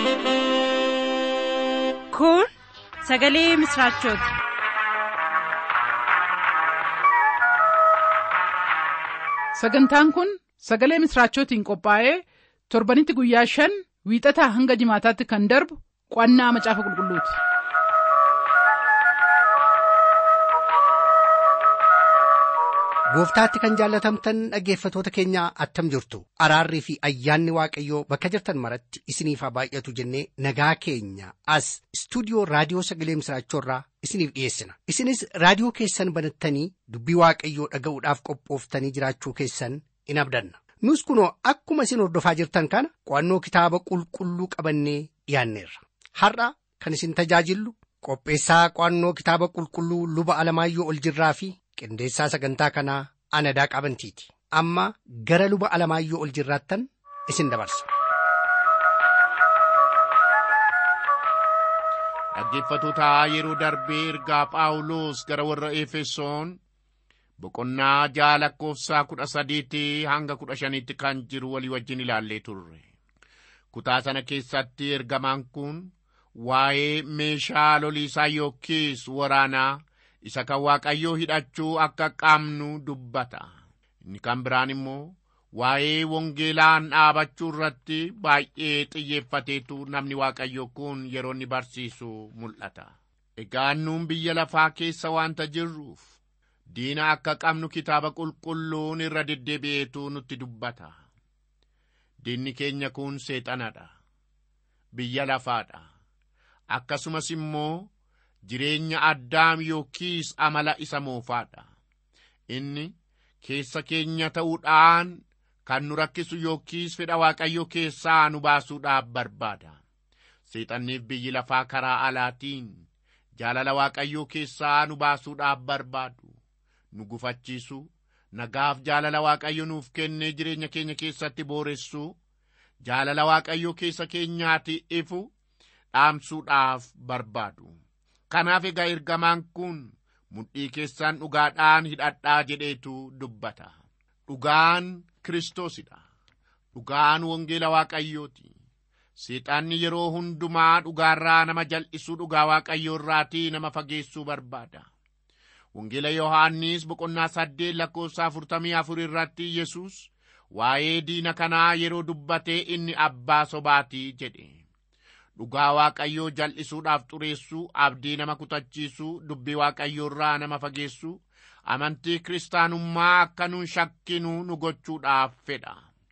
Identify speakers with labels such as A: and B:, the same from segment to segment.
A: Kun sagalee misraachooti.
B: Sagantaan kun sagalee misraachootiin qophaa'ee torbanitti guyyaa shan wiixataa hanga jimaataatti kan darbu qo'annaa macaafa qulqulluuti.
C: Gooftaatti kan jaallatamtan dhaggeeffatoota keenyaa attam jirtu araarrii fi ayyaanni waaqayyoo bakka jirtan maratti isiniif haa baay'atu jennee nagaa keenya as istuudiyoo raadiyoo sagalee misraachoorraa isiniif dhiyeessina isinis raadiyoo keessan banattanii dubbii waaqayyoo dhaga'uudhaaf qophooftanii jiraachuu keessan in abdanna nus kunoo akkuma isin hordofaa jirtan kana qo'annoo kitaaba qulqulluu qabannee dhiyaanneerra har'a kan isin tajaajillu qopheessaa qo'annoo kitaaba qulqulluu luba alamaayyoo ol jirraa fi qindeessaa sagantaa kanaa anadaa qabantiiti amma gara luba alamaayyoo ol jirraattan isin dabarsa.
D: dhaggeeffatoota yeroo darbee ergaa phaawulos gara warra efesoon boqonnaa ja'a lakkoofsaa kudha sadiitii hanga kudha shaniitti kan jiru walii wajjin ilaallee turre kutaa sana keessatti ergamaan kun waa'ee meeshaa loliisaa yookiis waraanaa isa kan waaqayyoo hidhachuu akka qabnu dubbata inni kan biraan immoo waa'ee wangeelaan dhaabachuu irratti baay'ee xiyyeeffateetu namni waaqayyo kun yeroo inni barsiisu mul'ata egaa nuun biyya lafaa keessa waanta jirruuf diina akka qabnu kitaaba qulqulluun irra deddeebi'eetu nutti dubbata diinni keenya kun seexanadha biyya lafaadha akkasumas immoo jireenya addaam yookiis amala isa moofaadha inni keessa keenya ta'uudhaan kan nu rakkisu yookiis fedha waaqayyo keessaa nu baasuudhaaf barbaada seexanniif biyyi lafaa karaa alaatiin jaalala waaqayyoo keessaa nu baasuudhaaf barbaadu nu gufachiisu nagaaf jaalala waaqayyo nuuf kennee jireenya keenya keessatti booressu jaalala waaqayyo keessa keenyaati ifu dhaamsuudhaaf barbaadu kanaaf egaa ergamaan kun mudhii keessaan dhugaadhaan hidhadhaa jedheetu dubbata dhugaan kiristoosidha dhugaan wangeela waaqayyooti seexaanni yeroo hundumaa dhugaarraa nama jal'isuu dhugaa waaqayyoorraatii nama fageessuu barbaada wangeela yohaannis boqonnaa saddeet lakkoofsa afurtamii afur irratti yesus waa'ee diina kanaa yeroo dubbatee inni abbaa sobaatii jedhe dhugaa waaqayyoo jal'isuudhaaf xureessuu abdii nama kutachiisuu dubbii waaqayyoorraa nama fageessuu amantii kiristaanummaa akka nun shakkinuu nu gochuudhaaf fedha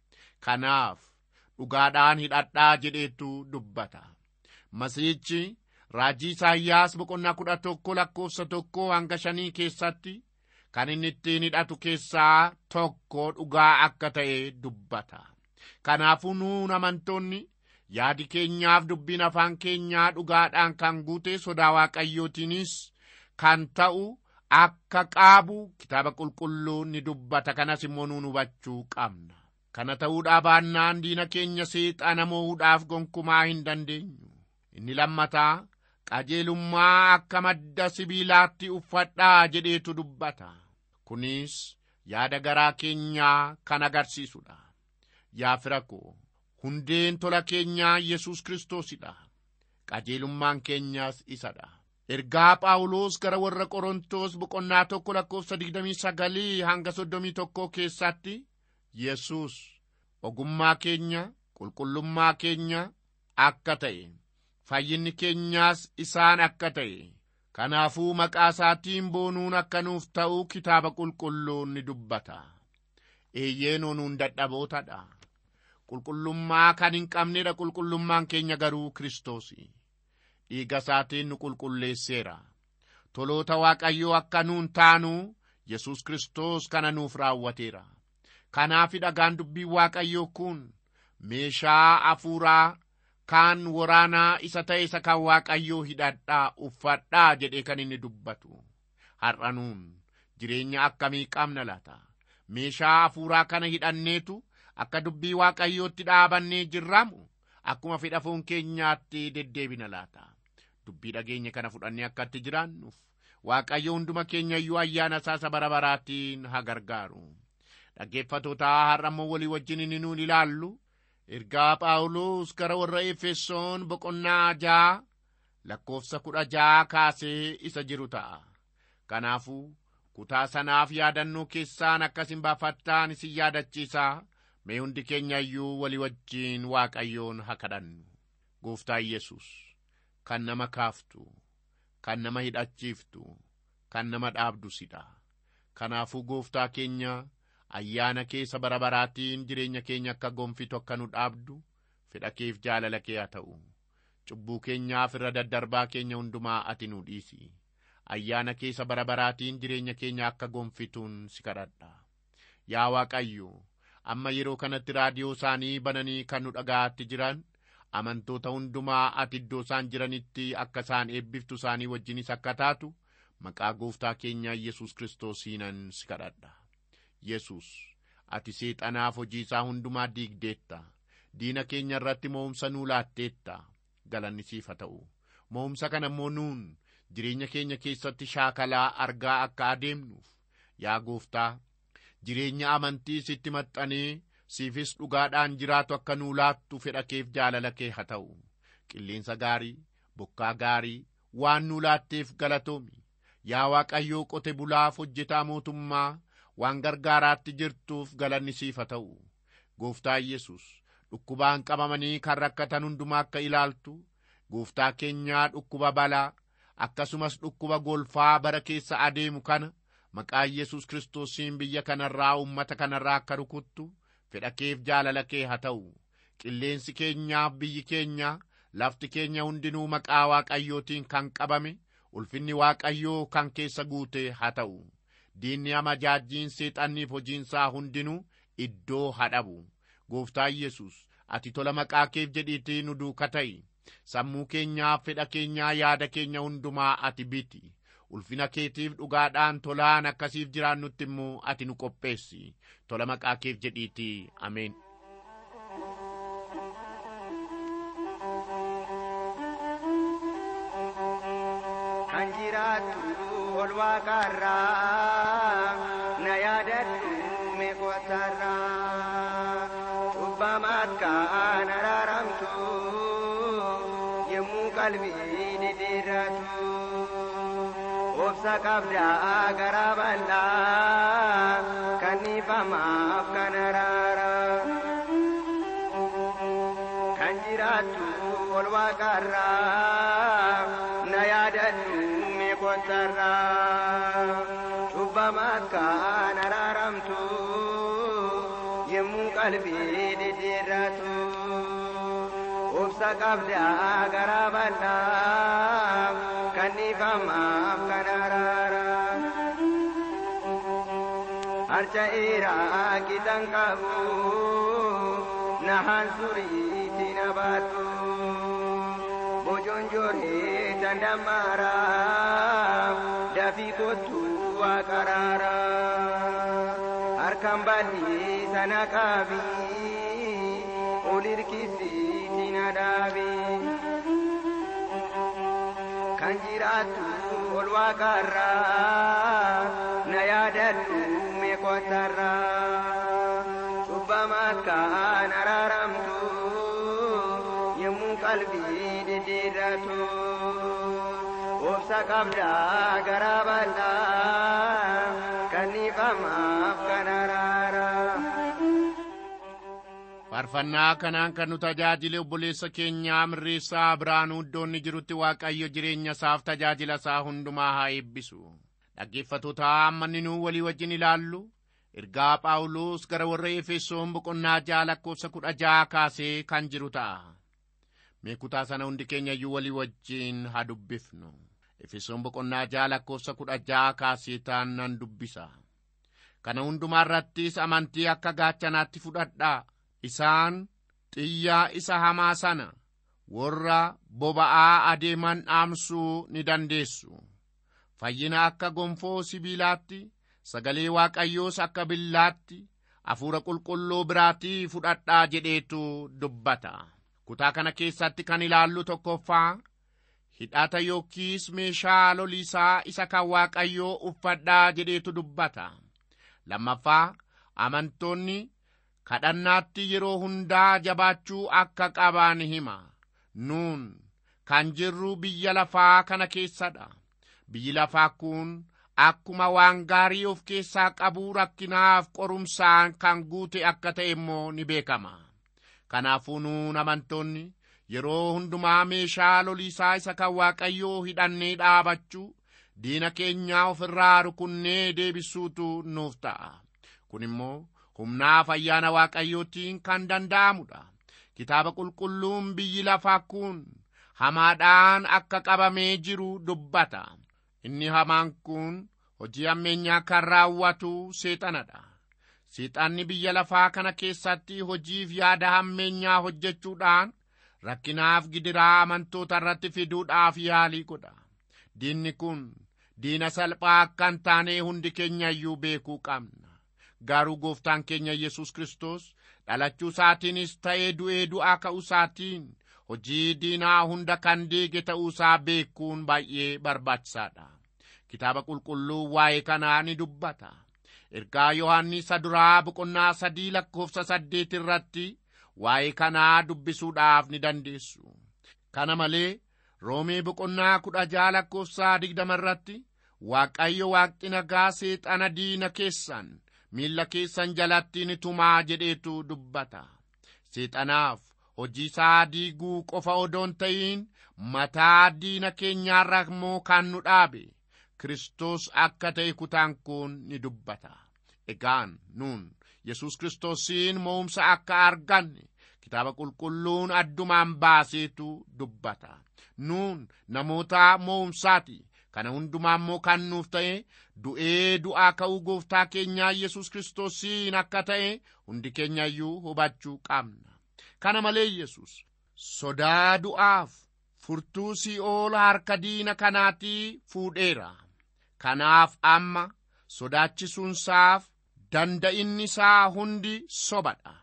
D: kanaaf dhugaadhaan hidhadhaa jedheetu dubbata masiichi raajii isaayyaas boqonnaa kudha tokko lakkoofsa tokko hanga shanii keessatti kan inni ittiin hidhatu keessaa tokko dhugaa akka ta'e dubbata kanaafuu nuun amantoonni yaadi keenyaaf dubbiin afaan keenyaa dhugaadhaan kan guute sodaa waaqayyootiinis kan ta'u akka qaabu kitaaba qulqulluun ni dubbata kanas immoo nuun hubachuu qabna kana ta'uudhaa baannaan diina keenya seexana moo'uudhaaf gonkumaa hin dandeenyu inni lammataa qajeelummaa akka madda sibiilaatti uffadhaa jedheetu dubbata kunis yaada garaa keenyaa kan agarsiisudha yaa fira koo hundeen tola keenyaa yesus kiristoosidha qajeelummaan keenyaas isadha ergaa phaawulos gara warra qorontos boqonnaa tokko lakkoofsa digdamii sagalii hanga soddomii tokkoo keessatti yesus ogummaa keenya qulqullummaa keenya akka ta'e fayyinni keenyaas isaan akka ta'e kanaafuu maqaa isaatiin boonuun akka nuuf ta'u kitaaba qulqulluun ni dubbata eeyyeenoo nuun dadhabootadha qulqullummaa kan hin qabnedha qulqullummaan keenya garuu kiristoosi dhiiga isaatiin nu qulqulleesseera toloota waaqayyoo akka nuun taanu yesus kiristoos kana nuuf raawwateera kanaafi dhagaan dubbii waaqayyoo kun meeshaa afuuraa kaan waraanaa isa ta'e isa kan waaqayyoo hidhadhaa uffadhaa jedhee kan inni dubbatu har'a nuun jireenya akkamii qabna laata meeshaa afuuraa kana hidhanneetu akka dubbii waaqayyootti dhaabannee jirramu akkuma fedha foon keenyaatti deddeebina laata dubbii dhageenya kana fudhannee akkatti jiraannuuf waaqayyo hunduma keenya iyyuu ayyaana isaa bara baraatiin haa gargaaru dhaggeeffatootaa har'a immoo walii wajjin inni nuun ilaallu ergaa phaawulos gara warra efesoon boqonnaa jaa lakkoofsa kudha jaa kaasee isa jiru ta'a kanaafuu kutaa sanaaf yaadannoo keessaan akkasin baafattaan isin yaadachiisaa mee hundi keenya iyyuu walii wajjiin waaqayyoon haa kadhannu gooftaa yesus kan nama kaaftu kan nama hidhachiiftu kan nama dhaabdu sidha kanaafuu gooftaa keenya ayyaana keessa bara baraatiin jireenya keenya akka gonfitu akka nu dhaabdu fedha keef jaalala kee haa ta'u cubbuu keenyaaf irra daddarbaa keenya hundumaa ati nu dhiisi ayyaana keessa bara baraatiin jireenya keenya akka gonfituun si kadhadha yaa waaqayyo amma yeroo kanatti raadiyoo isaanii bananii kan nu dhaga'atti jiran amantoota hundumaa ati iddoo isaan jiranitti akka isaan eebbiftu isaanii wajjinis akka taatu maqaa gooftaa keenyaa yesus kiristoosiinan si kadhadha yesus ati seexanaaf hojii isaa hundumaa diigdeetta diina keenya irratti mo'umsa nuu laatteetta galanni siif haa ta'u mo'umsa kana immoo nuun jireenya keenya keessatti shaakalaa argaa akka adeemnuuf yaa gooftaa jireenya amantii sitti maxxanee siifis dhugaadhaan jiraatu akka nuu laattu fedha keef jaalala kee haa ta'u qilleensa gaarii bokkaa gaarii waan nuu laatteef galatoomi yaa waaqayyoo qote bulaaf hojjetaa mootummaa waan gargaaraatti jirtuuf galanni siif haa ta'u gooftaa yesus dhukkubaan qabamanii kan rakkatan hundumaa akka ilaaltu gooftaa keenyaa dhukkuba balaa akkasumas dhukkuba golfaa bara keessa adeemu kana maqaa yesus kiristoosiin biyya kanarraa ummata kanarraa akka rukuttu fedha keef jaalala kee haa ta'u qilleensi keenyaaf biyyi keenya lafti keenya hundinuu maqaa waaqayyootiin kan qabame ulfinni waaqayyoo kan keessa guute haa ta'u diinni amajaajjiin seexanniif hojiinsaa hundinuu iddoo haa dhabu gooftaa yesus ati tola maqaa keef jedhiitii nu duuka ta'i sammuu keenyaaf fedha keenyaa yaada keenya hundumaa ati biti ulfina keetiif dhugaadhaan tolaan akkasiif jiraannutti immoo ati nu qopheessi tola maqaa keef jedhiitii ameen
E: kan jiraattu ol waaqarraa na yaadadhu meeqotarraa cubbamaat kaan araaramtu yemmuu qalbii didhiirratu obsa qabdaa garaa bal'aa kan dhiifamaaf kan araara kan jiraattu ol waaqarraa na yaadadhu meeqotarraa cubbamaat kaan araaramtu yemmuu qalbii didhiirratu obsa qabdaa garaa bal'aa kan dhiifamaaf kan araara harca'eeraa qixan qabu nahaan suriitti na baattu bojonjoree dandamaara dafii kottu waaqaraara harkan bal'ii sana qaabi ol hirkisiiti na dhaabi kan jiraattu ol waaqarraa na yaadadhu meeqotarraa cubbamaat kaan araaramtu yemmuu qalbii didhiirratu obsa qabdaa garaa bal'aa kan dhiifamaaf kan araara.
D: faarfannaa kanaan kan nu tajaajile obboleessa keenyaa mirreessaa biraanuu iddoonni jirutti waaqayyo jireenya isaaf tajaajila isaa hundumaa haa eebbisu dhaggeeffatoota amma nuu walii wajjin ilaallu ergaa phaawulos gara warra efesoon boqonnaa ja'a lakkoofsa kudha ja'a kaasee kan jiru ta'a mee kutaa sana hundi keenya iyyuu walii wajjiin haa dubbifnu efesoon boqonnaa ja'a lakkoofsa kudha ja'a kaasee taan nan dubbisa kana hundumaa irrattis amantii akka gaachanaatti fudhadhaa isaan xiyyaa isa hamaa sana warra boba'aa adeeman dhaamsuu ni dandeessu fayyina akka gonfoo sibiilaatti sagalee waaqayyoos akka billaatti hafuura qulqulluu biraatii fudhadhaa jedheetu dubbata kutaa kana keessatti kan ilaallu tokkoffaa hidhata yookiis meeshaa loliisaa isa kan waaqayyoo uffadhaa jedheetu dubbata lammaffaa amantoonni kadhannaatti yeroo hundaa jabaachuu akka qaban hima nuun kan jirru biyya lafaa kana keessadha biyyi lafaa kun akkuma waan gaarii of keessaa qabu rakkinaaf qorumsaan kan guute akka ta'e immoo ni beekama kanaafuu nuun amantoonni yeroo hundumaa meeshaa loliisaa isa kan waaqayyoo hidhannee dhaabachuu diina keenyaa of irraa rukunnee deebisuutu nuuf ta'a kun immoo humnaaf ayyaana waaqayyootiin kan danda'amudha kitaaba qulqulluun biyyi lafaa kun hamaadhaan akka qabamee jiru dubbata inni hamaan kun hojii hammeenyaa kan raawwatu seexanadha seexanni biyya lafaa kana keessatti hojiif yaada hammeenyaa hojjechuudhaan rakkinaaf gidiraa amantoota irratti fiduudhaaf yaalii godha diinni kun diina salphaa akka hin taane hundi keenya iyyuu beekuu qabna garuu gooftaan keenya yesus kristos dhalachuu isaatiinis ta'ee du'ee du'aa ka'uu isaatiin hojii diinaa hunda kan diige ta'uu isaa beekuun baay'ee barbaachisaadha kitaaba qulqulluu waa'ee kanaa ni dubbata ergaa yohaannisa duraa boqonnaa sadii lakkoofsa saddeet irratti waa'ee kanaa dubbisuudhaaf ni dandeessu kana malee roomee boqonnaa kudha jaha lakkoofsaa digdama irratti waaqayyo waaqni nagaa seexana diina keessan miilla keessan jalatti ni tumaa jedheetu dubbata seexanaaf hojii isaa diiguu qofa odoon ta'iin mataa diina keenyaarra immoo kan nu dhaabe kristos akka ta'e kutaan kun ni dubbata egaan nuun yesus kiristoosiin mo'umsa akka arganne kitaaba qulqulluun addumaan baaseetu dubbata nuun namoota mo'umsaati kana hundumaa immoo kan nuuf ta'e du'ee du'aa ka'uu gooftaa keenyaa yesus kiristoosiin akka ta'e hundi keenya iyyuu hubachuu qabna kana malee yesus sodaa du'aaf furtuu sii'ool harka diina kanaatii fuudheera kanaaf amma sodaachisuunsaaf danda'inni isaa hundi sobadha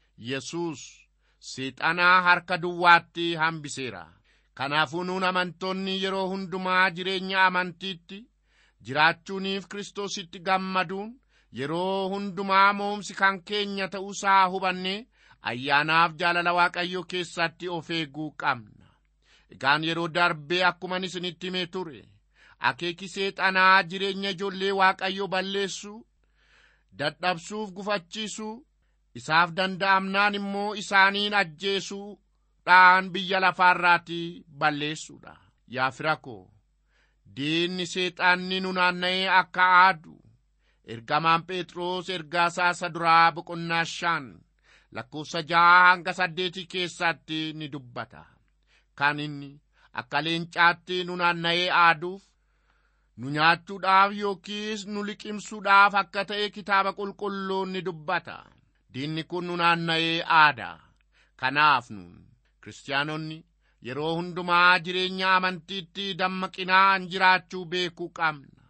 D: yesus seexanaa harka duwwaatti hambiseera kanaafuu nuun amantoonni yeroo hundumaa jireenya amantiitti jiraachuuniif kiristoositti gammaduun yeroo hundumaa mo'umsi kan keenya ta'uusaa hubanne ayyaanaaf jaalala waaqayyoo keessatti of eeguu qabna egaan yeroo darbee akkuman isinitti himee ture akeeki seexanaa jireenya ijoollee waaqayyoo balleessuu dadhabsuuf gufachiisuu isaaf danda'amnaan immoo isaaniin ajjeesuudhaan biyya lafaarraatii balleessuudha yaa fira koo diinni seexanni nu naanna'ee akka aadu ergamaan phexros ergaasaa isa duraa boqonnaa shan lakkoofsa jaha hanga saddeetii keessatti ni dubbata kan inni akka leencaatti nu naanna'ee aaduuf nu nyaachuudhaaf yookiis nu liqimsuudhaaf akka ta'e kitaaba qulqulluun ni dubbata diinni kun nu naanna'ee aada kanaaf nun kiristaanonni yeroo hundumaa jireenya amantiitti dammaqinaan jiraachuu beekuu qabna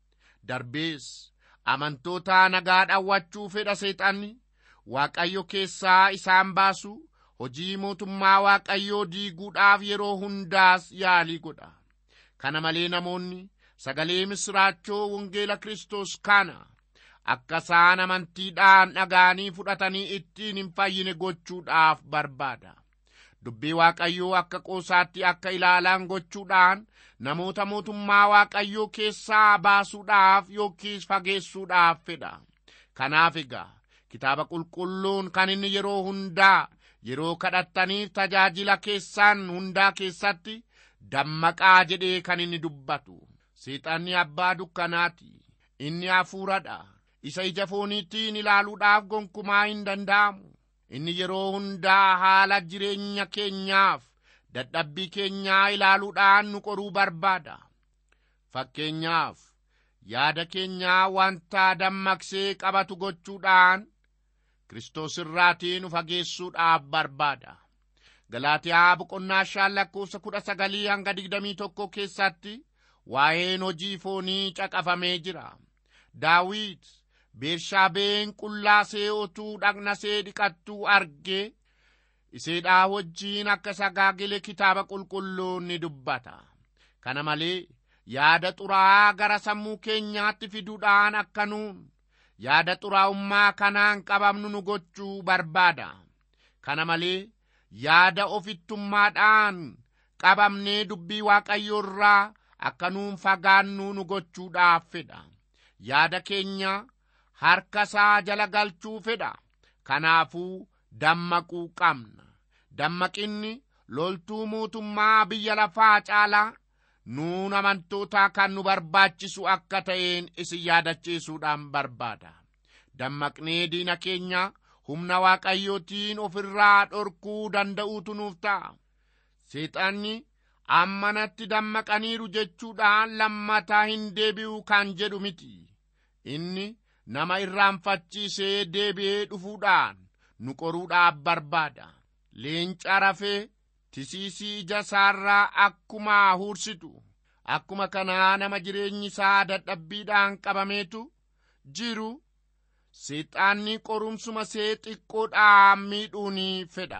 D: darbees amantoota nagaa dhawwachuu fedha seexanni waaqayyo keessaa isaan baasu hojii mootummaa waaqayyoo diiguudhaaf yeroo hundaas yaalii godha kana malee namoonni sagalee misraachoo wangeela kristos kana akka isaan amantiidhaan dhaga'anii fudhatanii ittiin hin fayyine gochuudhaaf barbaada dubbii waaqayyoo akka qoosaatti akka ilaalan gochuudhaan namoota mootummaa waaqayyoo keessaa baasuudhaaf yookiis fageessuudhaaf fedha kanaaf egaa kitaaba qulqulluun kan inni yeroo hundaa yeroo kadhattaniif tajaajila keessaan hundaa keessatti dammaqaa jedhee kan inni dubbatu seexanni abbaa dukkanaati inni hafuuradha isa ija fooniitiin ilaaluudhaaf gonkumaa hin danda'amu inni yeroo hundaa haala jireenya keenyaaf dadhabbii keenyaa ilaaluudhaan nu qoruu barbaada fakkeenyaaf yaada keenyaa wanta dammaqsee qabatu gochuudhaan Kiristoos irraatii nu fageessuudhaaf barbaada. Galaatiyaa boqonnaa shan lakkoofsa kudha sagalii hanga digdamii tokko keessatti waa'een hojii foonii caqafamee jira. Daawit Beershaabeen qullaasee otuu dhaqnasee dhiqattuu argee iseedhaa wajjiin akka sagaagile kitaaba qulqulluun ni dubbata. Kana malee yaada xuraa'aa gara sammuu keenyaatti fiduudhaan akka nuun yaada xuraa'ummaa kanaan qabamnu nu gochuu barbaada kana malee yaada ofittummaadhaan qabamnee dubbii waaqayyoo irraa akka nuun fagaannu nu gochuudhaaf fedha yaada keenya harka isaa jala galchuu fedha kanaafuu dammaquu qabna dammaqinni loltuu mootummaa biyya lafaa caalaa nuun amantootaa kan nu barbaachisu akka ta'een isin yaadachiisuudhaan barbaada dammaqnee diina keenya humna waaqayyootiin ofirraa dhorkuu danda'uutu nuuf ta'a seexanni ammanatti dammaqaniiru jechuudhaan lammataa hin deebi'u kan jedhu miti inni nama irraanfachiisee deebi'ee dhufuudhaan nu qoruudhaaf barbaada leenca rafee tisiisii ija isaarraa akkuma hursitu akkuma kanaa nama jireenyi isaa dadhabbiidhaan qabameetu jiru seexaanni qorumsuma see xiqqoodhaan miidhuun fedha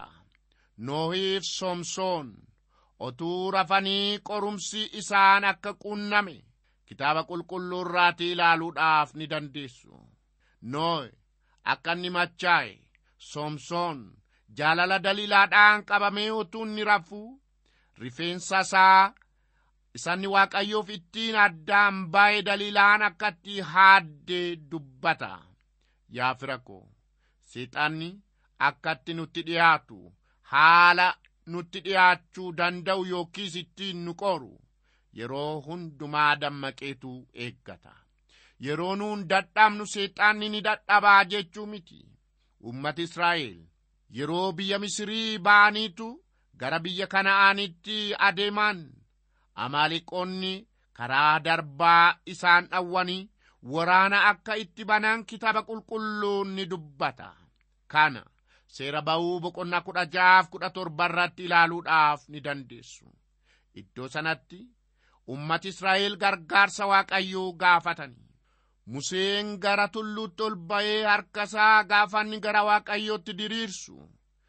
D: noohiif somsoon otuu rafanii qorumsi isaan akka qunname kitaaba qulqulluu irraatii ilaaluudhaaf ni dandeessu noohi akka inni machaa'e somsoon jaalala daliilaadhaan qabamee utuu inni rafu rifeensa isaa isanni waaqayyoof ittiin addaan baay'ee daliilaan akkatti haadde dubbata yaa fira ko seexanni akkatti nutti dhiyaatu haala nutti dhiyaachuu danda'u yookiis ittiin nu qoru yeroo hundumaa dammaqeetu eeggata yeroo nuun dadhabnu seexanni ni dadhabaa jechuu miti ummati israa'el yeroo biyya misirii ba'aniitu gara biyya kana'aanitti adeeman amaaliqoonni karaa darbaa isaan dhawwanii waraana akka itti banan kitaaba qulqulluun ni dubbata kana seera ba'uu boqonnaa kudha jaaf kudha torba irratti ilaaluudhaaf ni dandeessu iddoo sanatti ummati israa'el gargaarsa waaqayyoo gaafatanii museen gara tulluutti ol ba'ee harkasaa gaafanni gara waaqayyootti diriirsu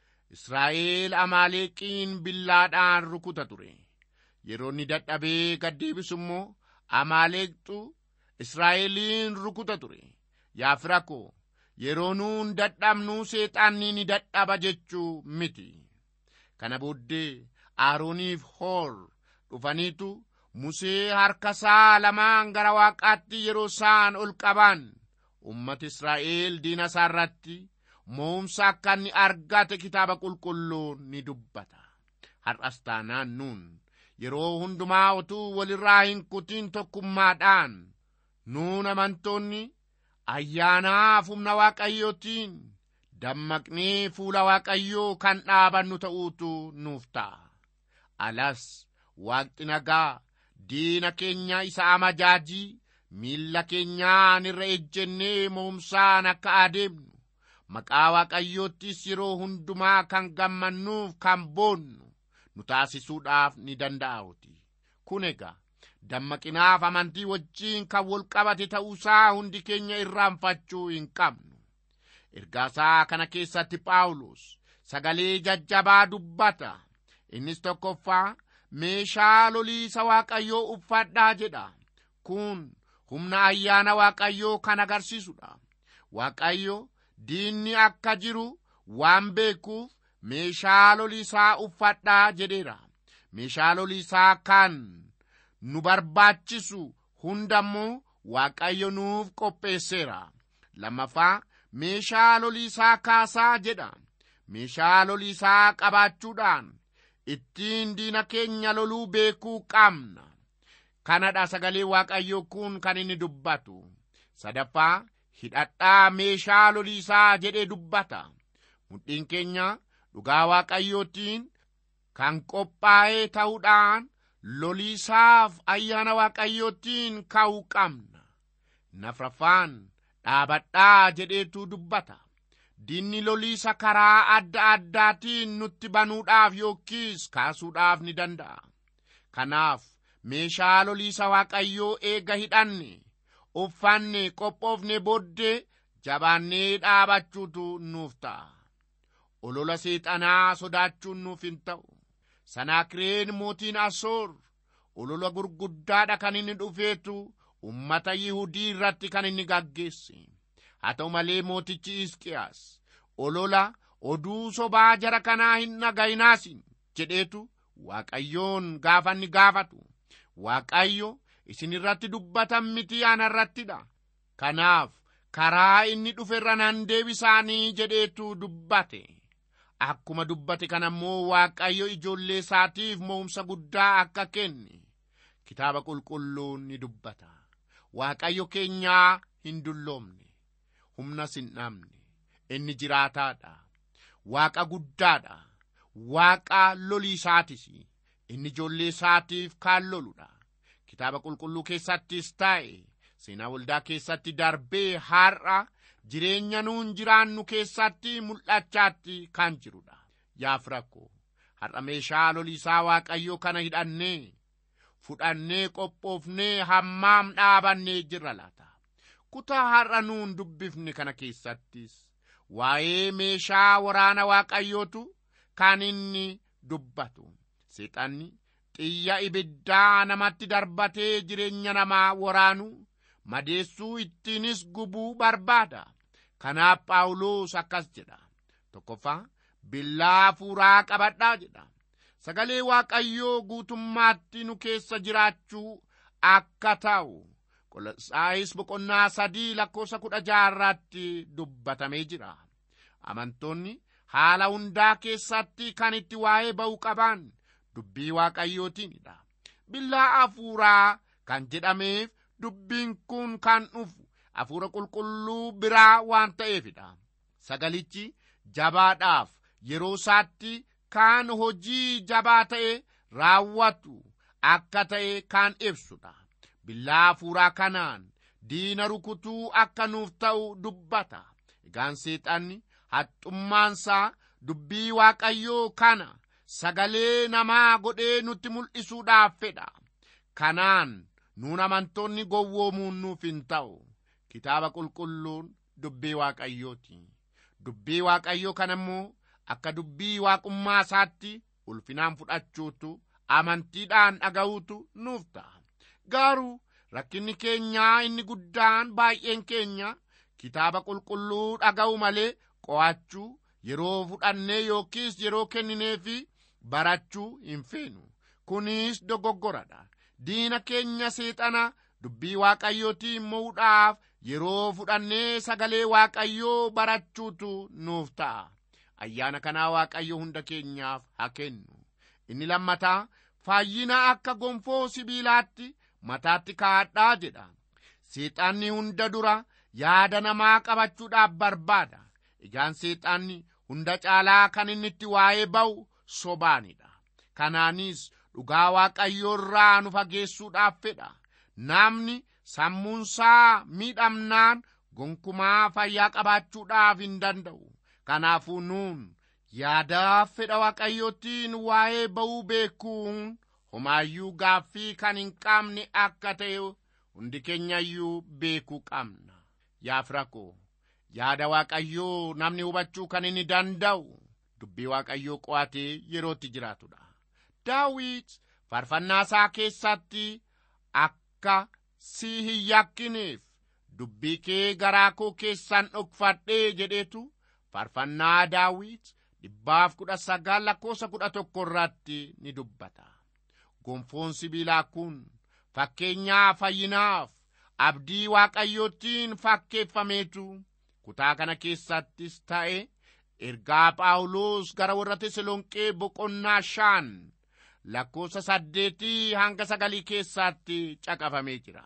D: israa'el amaaleeqiin billaadhaan rukuta ture yeroo inni dadhabee gaddeebisu immoo amaaleeqxu israa'eliin rukuta ture yaa fira koo yeroo nuun dadhabnuu seexaanni ni dadhaba jechuu miti kana booddee aarooniif hoor dhufaniitu musee harkasaa lamaan gara waaqaatti yeroo isaan ol qaban ummati israa'el diina isaa irratti mo'umsa akka inni argate kitaaba qulqulluun ni dubbata har'as taanaan nuun yeroo hundumaa utuu walirraa hin kutin tokkummaadhaan nuun amantoonni ayyaanaaf humna waaqayyootiin dammaqnee fuula waaqayyoo kan dhaabannu ta'uutu nuuf ta'a alas waaqni nagaa diina keenya isa amajaajii miilla keenyaan irra ejjennee mo'umsaan akka adeemnu maqaa waaqayyoottis yeroo hundumaa kan gammannuuf kan boonnu nu taasisuudhaaf ni danda'uuti kun egaa dammaqinaaf amantii wajjiin kan wal qabate ta'uusaa hundi keenya irraanfachuu hin qabnu ergaasaa kana keessatti phaawulos sagalee jajjabaa dubbata innis tokkoffaa meeshaa loliisa waaqayyoo uffadhaa jedha kun humna ayyaana waaqayyoo kan agarsiisudha waaqayyo diinni akka jiru waan beekuuf meeshaa loliisaa uffadhaa jedheera meeshaa loliisaa kan nu barbaachisu hundammoo waaqayyo nuuf qopheesseera lammaffaa meeshaa loliisaa kaasaa jedha meeshaa loliisaa qabaachuudhaan ittiin diina keenya loluu beekuu qabna kanadha sagalee waaqayyoo kun kan inni dubbatu sadaffaa hidhadhaa meeshaa loliisaa jedhee dubbata mudhiin keenya dhugaa waaqayyootiin kan qophaa'ee ta'uudhaan loliisaaf ayyaana waaqayyootiin ka'uu qabna nafraffaan dhaabadhaa jedheetu dubbata diinni loliisa karaa adda addaatiin nutti banuudhaaf yookiis kaasuudhaaf ni danda'a kanaaf meeshaa loliisa waaqayyoo eega hidhanne uffanne qophoofne booddee jabaannee dhaabachuutu nuuf ta'a olola seexanaa sodaachuun nuuf hin ta'u sanaakireen mootiin asoor olola gurguddaadha kan inni dhufeetu ummata yihudii irratti kan inni gaggeesse haa ta'u malee mootichi Hisqiyaas olola oduu sobaa jara kanaa hin dhaga'inaasin jedheetu waaqayyoon gaafanni gaafatu waaqayyo isin irratti dubbatan miti ana irrattidha kanaaf karaa inni dhuferra nan deebisaanii jedheetu dubbate akkuma dubbate kana immoo waaqayyo ijoollee isaatiif mo'umsa guddaa akka kenne kitaaba qulqulluun ni dubbata waaqayyo keenyaa hin dulloomne humnas hin dhabne inni jiraataadha waaqa guddaadha waaqa lolii isaatis inni ijoollee isaatiif kaan loludha kitaaba qulqulluu keessattis taa'e seenaa waldaa keessatti darbee har'a jireenya nuun jiraannu keessatti mul'achaatti kan jirudha yaa firakko har'a meeshaa loliisaa waaqayyoo kana hidhannee fudhannee qophoofnee hammaam dhaabannee jirra laata kutaa har'a nuun dubbifne kana keessattis waa'ee meeshaa waraana waaqayyootu kan inni dubbatu seexanni xiyya ibiddaa namatti darbatee jireenya namaa waraanu madeessuu ittiinis gubuu barbaada kanaaf phaawulos akkas jedha tokkoffaa billaa hafuuraa qabadhaa jedha sagalee waaqayyoo guutummaatti nu keessa jiraachuu akka ta'u qolosaayis boqonnaa sadii lakkoofsa kudha jaharratti dubbatamee jira amantoonni haala hundaa keessatti kan itti waa'ee ba'uu qaban dubbii waaqayyootiinidha billaa hafuuraa kan jedhameef dubbiin kun kan dhufu hafuura qulqulluu biraa waan ta'eefidha sagalichi jabaadhaaf yeroo isaatti kan hojii jabaa ta'e raawwatu akka ta'e kan ibsudha billaa hafuuraa kanaan diina rukutuu akka nuuf ta'u dubbata egaan seexanni haxxummaansaa dubbii waaqayyoo kana sagalee namaa godhee nutti mul'isuudhaaf fedha kanaan nuun amantoonni gowwoomuun nuuf hin ta'u kitaaba qulqulluun dubbii waaqayyooti dubbii waaqayyoo kana immoo akka dubbii waaqummaa isaatti ulfinaan fudhachuutu amantiidhaan dhaga'uutu nuuf ta'a garuu rakkinni keenyaa inni guddaan baay'een keenya kitaaba qulqulluu dhaga'u malee qo'achuu yeroo fudhannee yookiis yeroo kennineefi barachuu hin feenu kunis dogoggoradha diina keenya seexana dubbii waaqayyootiin mo'uudhaaf yeroo fudhannee sagalee waaqayyoo barachuutu nuuf ta'a ayyaana kanaa waaqayyo hunda keenyaaf haa kennu inni lammataa fayyina akka gonfoo sibiilaatti mataatti kaa'adhaa jedha seexanni hunda dura yaada namaa qabachuudhaaf barbaada egaan seexanni hunda caalaa kan inni itti waa'ee ba'u sobaanidha kanaanis dhugaa waaqayyoo irraa nu fageessuudhaaf fedha namni sammuunsaa miidhamnaan gonkumaa fayyaa qabaachuudhaaf hin danda'u kanaafuu nuun yaadaaf fedha waaqayyootiin waa'ee ba'uu beekuun homaayyuu gaaffii kan hin qabne akka ta'e hundi keenyayyuu beekuu qabna yaa firakoo yaada waaqayyoo namni hubachuu kan inni danda'u dubbii waaqayyoo qo'atee yerootti jiraatudha daawit faarfannaa isaa keessatti akka si hin yakkineef dubbii kee garaa koo keessan dhokfadhee jedheetu faarfannaa daawit dhibbaaf kudha sagal lakkoofsa kudha tokko irratti ni dubbata gonfoon sibiilaa kun fakkeenyaa fayyinaaf abdii waaqayyootiin fakkeeffameetu kutaa kana keessattis ta'e ergaa phaawulos gara warra teselonqee boqonnaa shan lakkoofsa saddeetii hanga sagalii keessatti caqafamee jira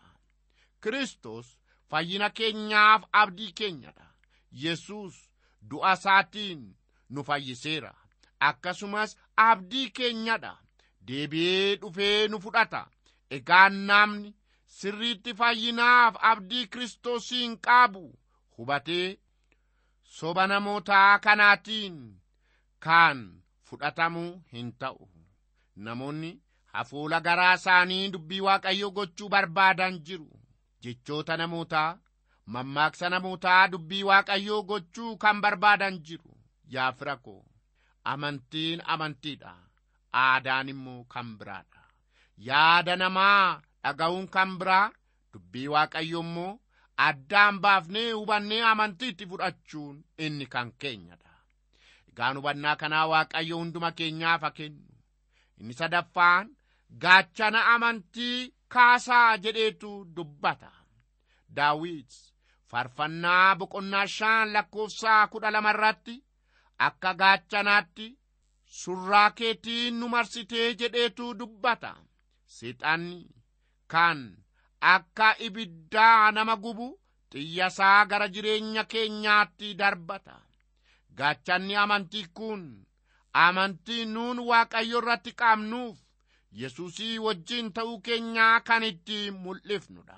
D: kristos fayyina keenyaaf abdii keenyadha yesus du'a isaatiin nu fayyiseera akkasumas abdii keenyadha deebi'ee dhufee nu fudhata egaa namni sirriitti fayyinaaf abdii kiristoosiin qabu hubatee soba namootaa kanaatiin kan fudhatamu hin ta'u namoonni hafuula garaa isaanii dubbii waaqayyoo gochuu barbaadan jiru jechoota namootaa mammaaksa namootaa dubbii waaqayyoo gochuu kan barbaadan jiru yaa fira koo amantiin amantiidha aadaan immoo kan biraadha yaada namaa dhaga'uun kan biraa dubbii waaqayyo immoo addaan baafnee hubannee amantiitti fudhachuun inni kan keenyadha. Egaan hubannaa kanaa Waaqayyo hunduma keenyaaf haa kennu. Inni sadaffaan gaachana amantii kaasaa jedheetu dubbata. Daawit faarfannaa boqonnaa shan lakkoofsaa kudha lama irratti akka gaachanaatti surraa keetiin nu marsitee jedheetu dubbata. Seexanni kan akka ibiddaa nama gubu xiyyasaa gara jireenya keenyaatti darbata. Gaachanni amantii kun amantii nuun Waaqayyo irratti qabnuuf Yesuusii wajjin ta'uu keenyaa kan itti mul'ifnudha.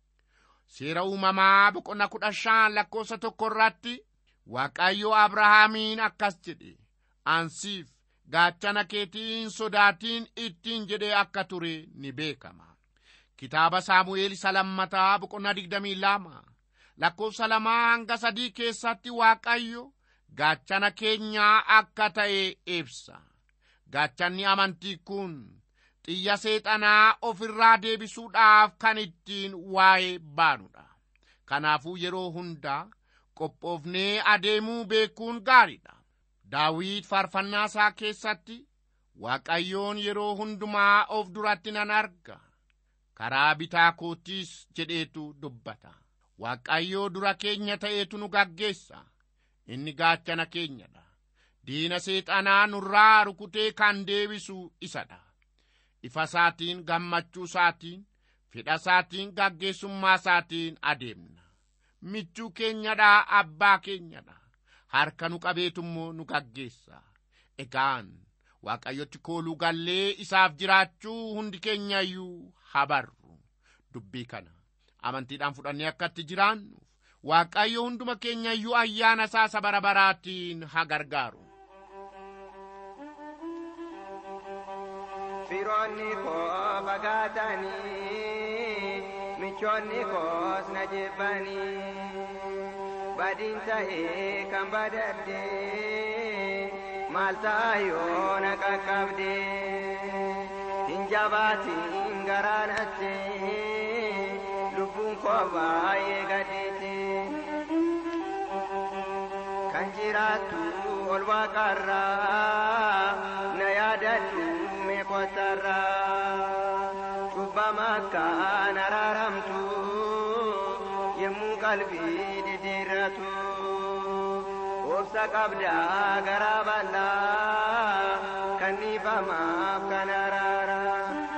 D: Seera uumamaa boqonnaa kudha shan lakkoofsa tokko irratti Waaqayyo Abrahaamiin akkas jedhe ansiif gaachana keetiin sodaatiin ittiin jedhee akka ture ni beekama. Kitaaba Saamu'eel isa lammataa boqonnaa digdamii lama lakkoofsa lamaa hanga sadii keessatti Waaqayyo gaachana keenyaa akka ta'e ibsa. Gaachanni amantii kun xiyya seexanaa ofirraa deebisuudhaaf kan ittiin waa'ee baanudha. Kanaafuu yeroo hundaa qophoofnee adeemuu beekuun gaariidha. Daawit faarfannaa isaa keessatti Waaqayyoon yeroo hundumaa of duratti nan arga. Karaa bitaa kootiis jedheetu dubbata. Waaqayyoo dura keenya ta'eetu nu gaggeessa. Inni gaachana keenyadha. Diina seexanaa nurraa rukutee kan deebisu isadha. Ifa isaatiin gammachuu isaatiin fedha isaatiin gaggeessummaa isaatiin adeemna. Michuu keenyadha abbaa keenyadha. Harka nu qabeetu immoo nu gaggeessa. Egaan Waaqayyotti kooluu gallee isaaf jiraachuu hundi keenya iyyuu habarru. Dubbii kana amantiidhaan fudhannee akka itti jiraannuuf Waaqayyo hunduma keenya iyyuu ayyaana isaa bara baraatiin haa gargaaru.
E: Firoonni koo fagaatanii michoonni koos na jibbanii badiin ta'ee kan badadde maal ta'a yoo na qaqqabde hin jabaatiin garaanatte lubbuun koo baay'ee gadhiite kan jiraattu ol waaqarraa na yaadadhu mee kottarraa cubbama akkaan araaramtu yemmuu qalbii diddiirratu obsa qabdaa garaa bal'aa kan dhiifamaaf kan araaraa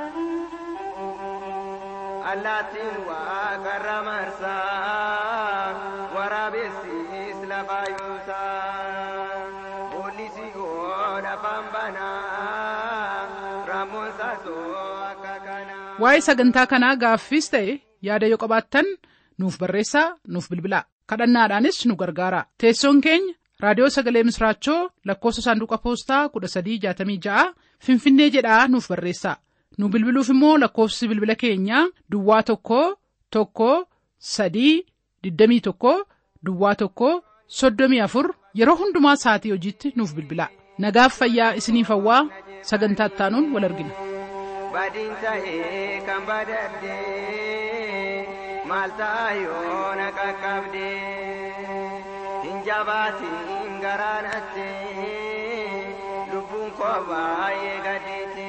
E: allaattiin waaqarra marsaa waraabessis lafa yuusaa boolisi godha fanbanaa raammoon saasoo akka kanaa.
B: Waa'ee sagantaa kanaa gaaffiis ta'e yaada yoo qabaattan nuuf barreessaa nuuf bilbilaa kadhannaadhaanis nu gargaara teessoon keenya raadiyoo sagalee misraachoo lakkoofsa saanduqa poostaa 1366 finfinnee jedhaa nuuf barreessaa nu bilbiluuf immoo lakkoofsi bilbila keenyaa duwwaa tokko tokko sadii 21 duwwaa tokko 34 yeroo hundumaa sa'atii hojiitti nuuf bilbilaa nagaaf fayyaa isiniif hawwaa sagantaa ittaanuun wal argina.
E: badiin ta'ee kan badadde maal ta'a yoo na qaqqabde hin jabaatiin garaanatte lubbuun koo baay'ee gadhiite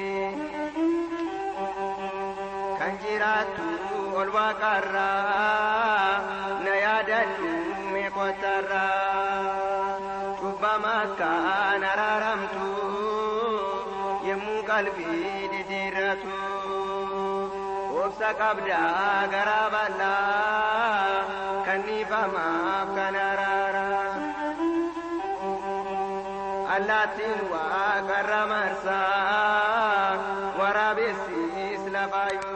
E: kan jiraattu ol waaqarraa na yaadadhu mee kottarraa cubbama akkaan araaramtu yemmuu qalbii diddiirratu obsa qabdaa garaa bal'aa kan dhiifamaaf kan araaraa allaattiin waaqarra marsaa waraabessis lafa